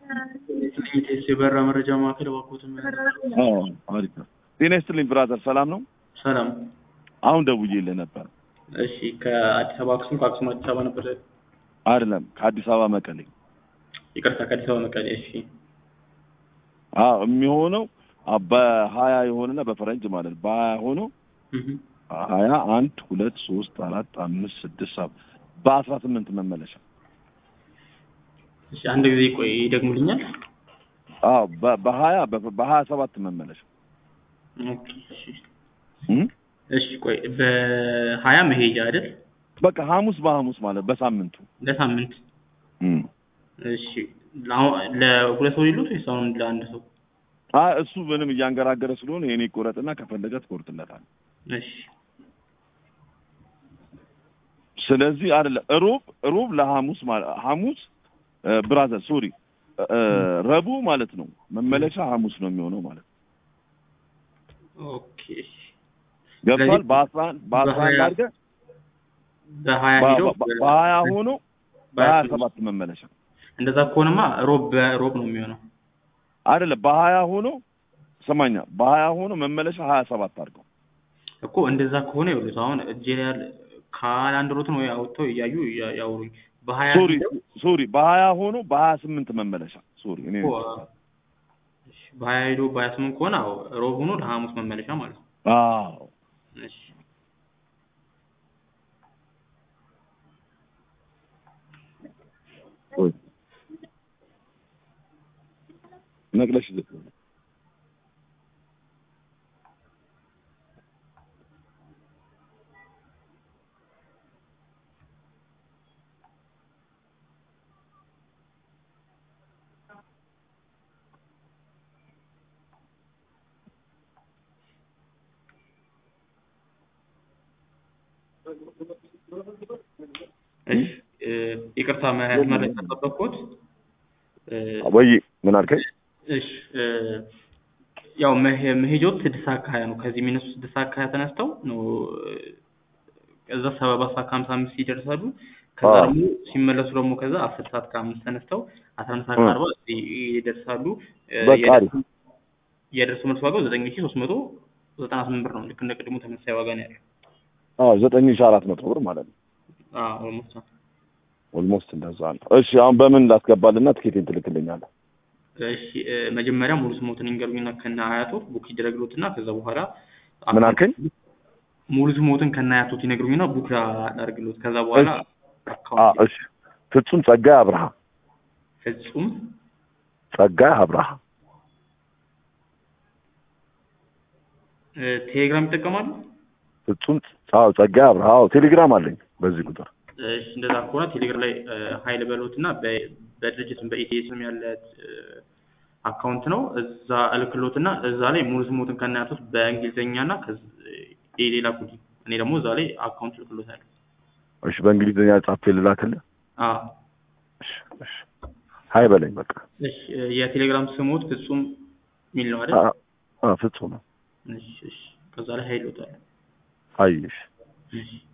ኢቴስ የበራ መረጃ ማዕከል እባክዎትን አዎ አሪፍ ነው። ጤና ይስጥልኝ ብራዘር፣ ሰላም ነው? ሰላም። አሁን ደውዬልህ ነበር። እሺ ከአዲስ አበባ አክሱም፣ ከአክሱም አዲስ አበባ ነበር። አይደለም ከአዲስ አበባ መቀሌ። ይቅርታ ከአዲስ አበባ መቀሌ። እሺ አዎ የሚሆነው አ- በሀያ የሆነና በፈረንጅ ማለት ነው። በሀያ ሆኖ እህ። ሀያ አንድ ሁለት ሶስት አራት አምስት ስድስት ሰባት በአስራ ስምንት መመለሻ። እሺ አንድ ጊዜ ቆይ ይደግሙልኛል። አዎ በ- በሀያ በ- በሀያ ሰባት መመለሻ ኦኬ እሺ እም? እሺ ቆይ በሀያ መሄጃ አይደል? በቃ ሐሙስ በሐሙስ ማለት በሳምንቱ ለሳምንት እም። እሺ ለአሁን ለሁለት ሰው ሊሉት ወይስ አሁን ለአንድ ሰው? አይ እሱ ምንም እያንገራገረ ስለሆነ የኔ ቆረጥና ከፈለገ ትቆርጥለታል። እሺ ስለዚህ አይደለም ሮብ ሮብ ለሐሙስ ማለት ሐሙስ እ፣ ብራዘር ሶሪ እ፣ ረቡዕ ማለት ነው። መመለሻ ሐሙስ ነው የሚሆነው ማለት ነው። ኦኬ እሺ ገብቷል። ስለዚህ በአስራ አንድ በአስራ አንድ በሀያ- አድርገህ በሀያ ሄዶ በ- በ- በሀያ ሆኖ በሀያ በሀያ ሰባት መመለሻ እንደዛ ከሆነማ ሮብ በሮብ ነው የሚሆነው። አይደለም በሀያ ሆኖ ሰማኛ በሀያ ሆኖ መመለሻ ሀያ ሰባት አድርገው እኮ እንደዛ ከሆነ ይኸውልህ አሁን እጄ ላይ ያለ ካላንድሮትን ወይ አውጥተው እያዩ እያ- ያውሩኝ በሀያ ሶሪ ሄደው ሶሪ በሀያ ሆኖ በሀያ ስምንት መመለሻ ሶሪ እኔ እኮ እሺ፣ በሀያ ሄዶ በሀያ ስምንት ከሆነ አዎ ሮብ ሆኖ ለሐሙስ መመለሻ ማለት ነው። አዎ እሺ ሶሪ ነቅለሽ ዝቅ እሺ እ፣ ይቅርታ መ- መረጃ ጠበቅኩት። እ፣ ወይ ምን አልከኝ? እሺ እ፣ ያው መሄ- መሄጃው ስድስት ሰዓት ከሀያ ነው። ከዚህ የሚነሱ ስድስት ሰዓት ከሀያ ተነስተው ነው እ፣ እዛ ሰባት ሰዓት ከሀምሳ አምስት ይደርሳሉ። ከዛ አዎ። ደግሞ ሲመለሱ ደግሞ ከዛ አስር ሰዓት ከአምስት ተነስተው አስራ አንድ ሰዓት እ። ከአርባ እዚህ ይደርሳሉ። እ፣ በቃ አሪፍ። የደርሱ- የደርሱ መልስ ዋጋው ዘጠኝ ሺ ሶስት መቶ ዘጠና ስምንት ብር ነው። ልክ እንደ ቅድሙ ተመሳሳይ ዋጋ ነው ያለው። አዎ ዘጠኝ ሺህ አራት መቶ ብር ማለት ነው። አዎ ኦልሞስት ኦልሞስት እንደዛ ነው። እሺ አሁን በምን ላስገባልና ትኬቴን ትልክልኛለህ? እሺ እ፣ መጀመሪያ ሙሉ ስሞትን ይንገሩኝና ከነ አያቶት ቡክ ይደረግሎትና ከዛ በኋላ ምን አልከኝ? ሙሉ ስሞትን ከነ አያቶት ይነግሩኝና ቡክ ላደርግሎት ከዛ በኋላ አ አካውንት እሺ ፍጹም ጸጋይ አብርሃ ፍጹም ጸጋይ አብርሃ እ፣ ቴሌግራም ይጠቀማሉ? ፍጹም አዎ ጸጋይ አብርሃ አዎ ቴሌግራም አለኝ በዚህ ቁጥር እሺ እንደዛ ከሆነ ቴሌግራም ላይ እ፣ ሀይል በሎትና በ- በድርጅትም በኢቲኤስም ያለ እ፣ አካውንት ነው እዛ እልክሎትና እዛ ላይ ሙሉ ስሞትን ከነ አያቶት በእንግሊዝኛና ሌላ ኩዲ እኔ ደግሞ እዛ ላይ አካውንት እልክሎታለሁ። እሺ በእንግሊዝኛ ጻፌ ልላክልህ አዎ እሺ እሺ ሀይ በለኝ በቃ እሺ እ፣ የቴሌግራም ስሞት ፍጹም የሚል ነው አይደል? አ- አ ፍጹም ነው እሺ እሺ ከዛ ላይ ሀይል እወጣለሁ። ሀይ እሺ እሺ